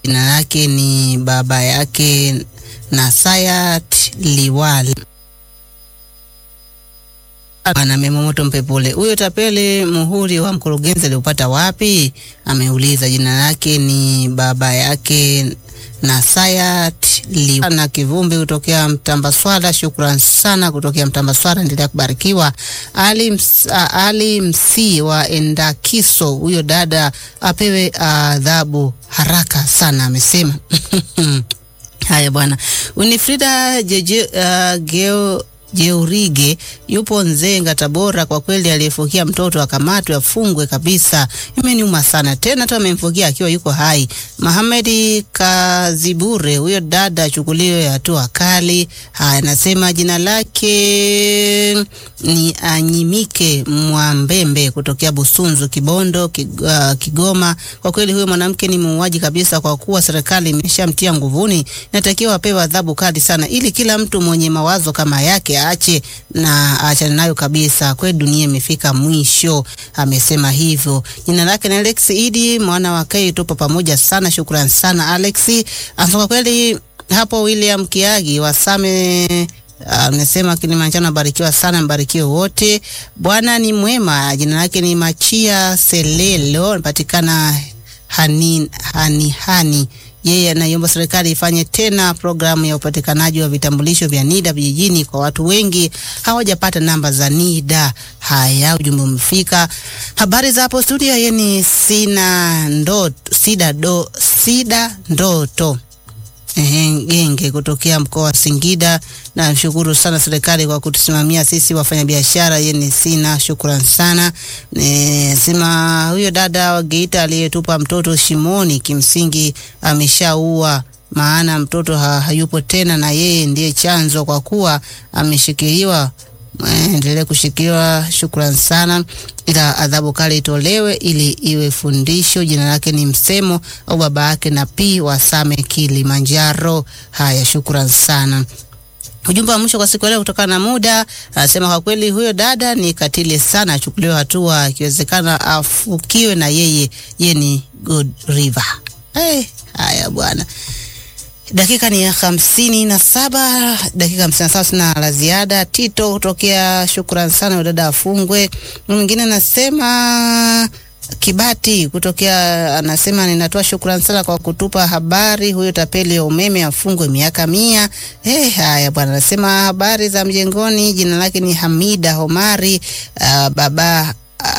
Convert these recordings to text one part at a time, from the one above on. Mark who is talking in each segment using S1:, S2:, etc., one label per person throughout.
S1: jina lake ni baba yake Nasayat Liwal Bwana Memomoto Mpepole, huyo tapeli muhuri wa mkurugenzi aliupata wapi? Ameuliza. Jina lake ni baba yake Nasayat Liwal na Kivumbi kutokea Mtambaswala. Shukran sana kutokea Mtambaswala, endelea kubarikiwa. Ali, ms, a, Ali Msi wa Endakiso, huyo dada apewe adhabu haraka sana, amesema Haya bwana, Winifrida jeje, uh, geo Jeurige yupo Nzenga, Tabora. Kwa kweli aliyefukia mtoto akamatwe afungwe kabisa, imeniuma sana tena tu amemfukia akiwa yuko hai. Mohamedi Kazibure, huyo dada achukuliwe hatua kali. Haya, nasema jina lake ni Anyimike Mwambembe kutokea Busunzu, Kibondo, Kig, uh, Kigoma. Kwa kweli huyo mwanamke ni muuaji kabisa, kwa kuwa serikali imeshamtia nguvuni, inatakiwa apewe adhabu kali sana, ili kila mtu mwenye mawazo kama yake aache na aachane nayo kabisa. Kweli dunia imefika mwisho, amesema hivyo. Jina lake ni Alex Idi mwana wa Kai, tupo pamoja sana. Shukrani sana Alex. Kwa kweli hapo William Kiagi wasame amesema uh, Kilimanjaro abarikiwa sana, mbarikiwe wote. Bwana ni mwema. Jina lake ni Machia Selelo, anapatikana hani, hani, hani yeye anaiomba serikali ifanye tena programu ya upatikanaji wa vitambulisho vya NIDA vijijini kwa watu wengi hawajapata namba za NIDA. Haya, ujumbe umefika. Habari za hapo studio, yeye ni sina ndoto, sida do, sida ndoto Genge kutokea mkoa wa Singida. Na shukuru sana serikali kwa kutusimamia sisi wafanyabiashara. Yeye ni sina shukrani sana. Sema huyo dada wa Geita aliyetupa mtoto shimoni, kimsingi ameshaua, maana mtoto ha, hayupo tena, na yeye ndiye chanzo kwa kuwa ameshikiliwa. Endelee kushikiliwa. Shukrani sana, ila adhabu kali itolewe ili iwe fundisho. Jina lake ni Msemo au baba yake na P wa Same Kilimanjaro. Haya, shukrani sana. Ujumbe wa mwisho kwa siku leo kutokana na muda, anasema kwa kweli huyo dada ni katili sana, achukuliwe hatua, ikiwezekana afukiwe na yeye. Yeye ni Good River. Hey, haya bwana dakika ni ya hamsini na saba dakika hamsini na saba sina la ziada. Tito kutokea, shukrani sana, dada afungwe. Mwingine anasema Kibati kutokea anasema ninatoa shukrani sana kwa kutupa habari, huyo tapeli ya umeme afungwe miaka mia. Eh, haya bwana, anasema habari za mjengoni. Jina lake ni Hamida Homari. Uh, baba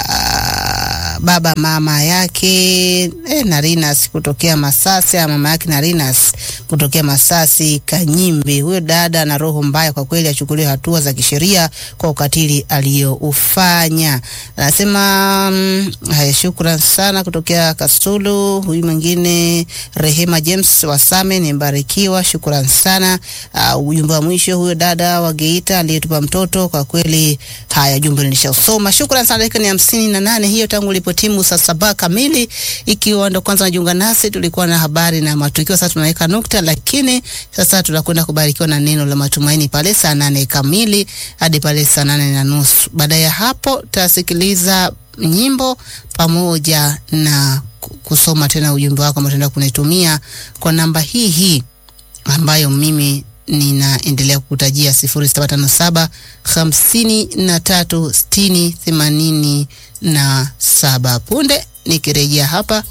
S1: uh, baba mama yake eh, Narinas kutokea Masasi, mama yake Narinas kutokea Masasi Kanyimbi. Huyo dada ana roho mbaya kwa kweli, achukuliwe hatua za kisheria kwa ukatili aliyoufanya. Anasema mm, haya, shukrani sana kutokea Kasulu. Huyu mwingine Rehema James Wasame ni mbarikiwa, shukrani sana. Uh, ujumbe wa mwisho huyo dada wa Geita aliyetupa mtoto kwa kweli. Haya, jumbe nilishasoma, shukrani sana. Dakika ni hamsini na nane hiyo tangu ilipotimu saa saba kamili. Ikiwa ndo kwanza najiunga nasi, tulikuwa na habari na matukio, sasa tunaweka nukta, lakini sasa tunakwenda kubarikiwa na neno la matumaini pale saa nane kamili hadi pale saa nane na nusu. Baada ya hapo tutasikiliza nyimbo pamoja na kusoma tena ujumbe wako ambao tunaenda kunitumia kwa namba hii hii ambayo mimi ninaendelea kukutajia sifuri saba tano saba hamsini na tatu sitini themanini na saba. Punde nikirejea hapa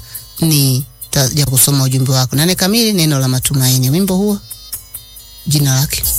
S1: nitaja kusoma ujumbe wako. Nane kamili, neno la matumaini. Wimbo huo jina lake